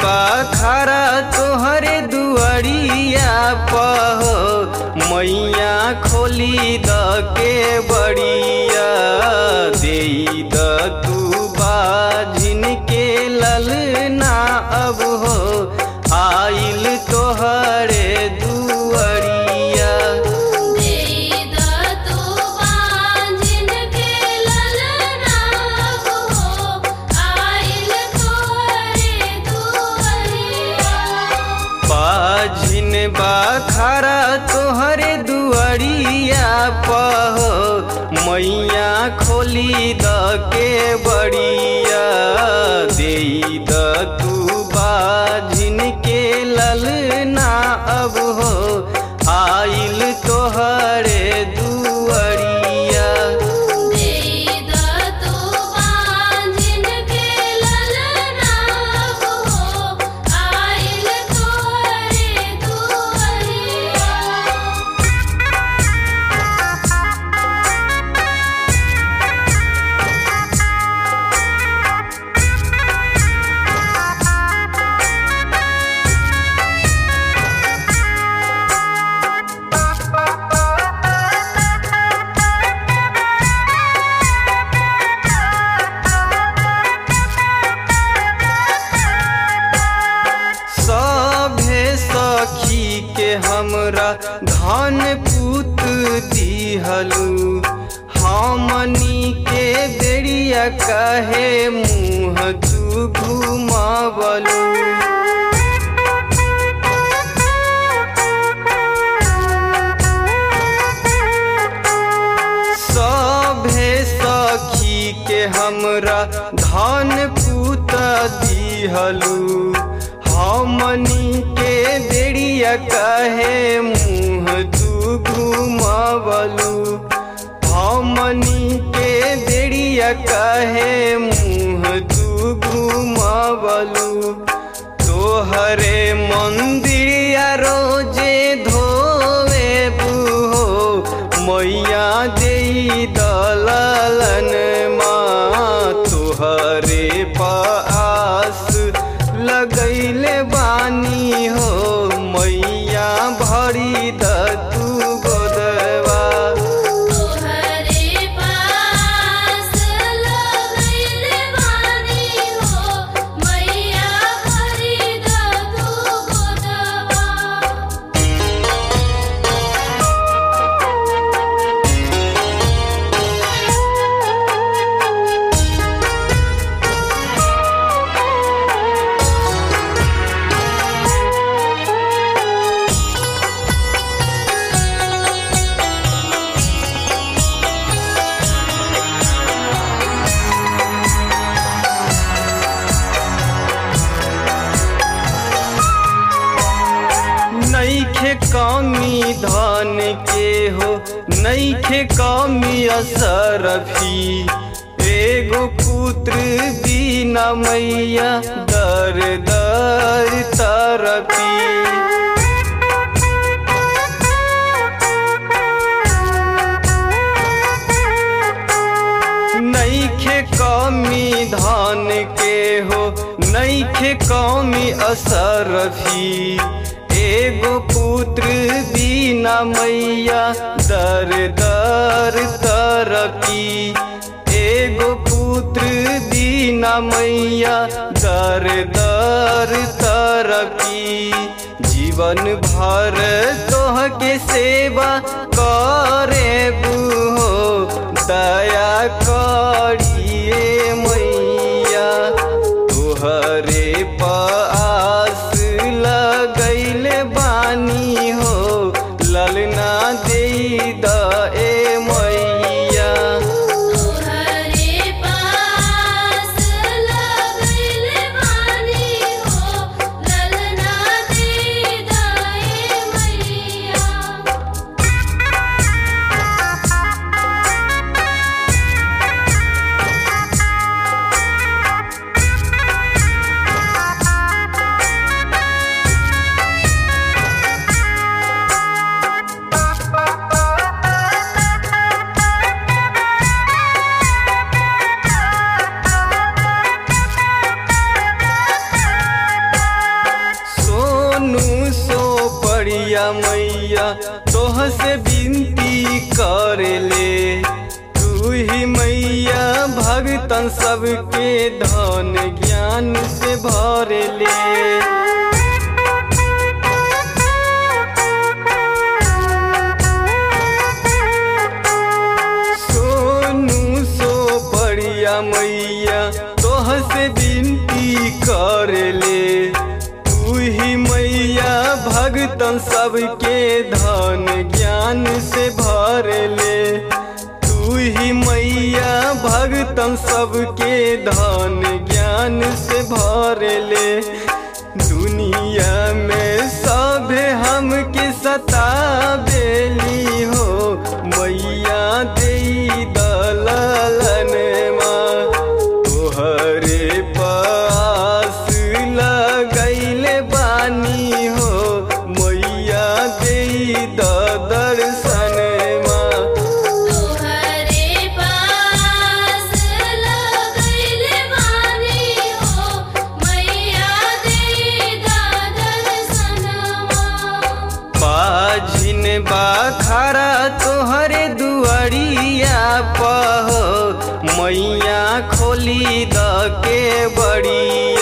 बाखरा तोहरे दुआरिया पहो मैया खोली द के बड़िया दे द तू बाझिन के ललना अब हो आइल तोहरे दुआरिया देदा तू बांझिन के ललना हो आइल तोरे दुआरिया बाझिन बाखरा तोहरे दुआरिया पहो मैया खोली द के बड़िया दे द तू बाझिन के ललना अब हो आइल तोहरे दुआरिया देदा तू बांझिन के ललना हो आइल तोरे दुआरिया सभे सखी के हमरा धन पूत दिहलू हमनी के बेड़िया कहे मुँह तू घुमावलू सभे सखी के हमरा धन पूत दिहलू हमनी के बेड़िया कहे मुँह तू घुमावलू हमनी के बेड़िया कहे मुँह तू घुमावलू तोहरे मंदिरिया रोजे धोवे बुहो मैया दे दलन माँ तोहरे पास लगैले बानी हो मैया भरी द तू गोदवा तोहरे पास लगैल बानी हो मैया भरी द तू गोदवा नैखे कमी धन के हो नैखे कमी असरफी एगो पुत्र बिना मैया दर दर तरफी नैखे कमी धान के हो नैखे कमी असरफी एगो पुत्र बिना मैया दर दर तरफी एगो पुत्र बिना मैया दर दर तरफी जीवन भर तोह के सेवा करे बुहो दया करिए मैया तुहरे पास लगैले बानी हो ललना दे द ए मैया तोहरे पास लगैल बानी हो ललना दे दाए मैया हाँ मैया तोह से विनती कर ले तू ही मैया भगतन सबके धन ज्ञान से भर ले सोनू सो बढ़िया मैया तोह से विनती कर ले तू ही मैया भगतन सबके धन ज्ञान से भर ले तू ही मैया भगतन सबके धन ज्ञान से भर ले दुनिया में सभे हमके सताबेली हो मैया दे दललन तोहरे पास लगैले बानी हो मैया दे दर्शन तोहरे पास लगैल बानी हो मैया दे दर्शनवा बाझिन बाखरा तोहरे दुआरिया पहो मैया खोली द के बड़ी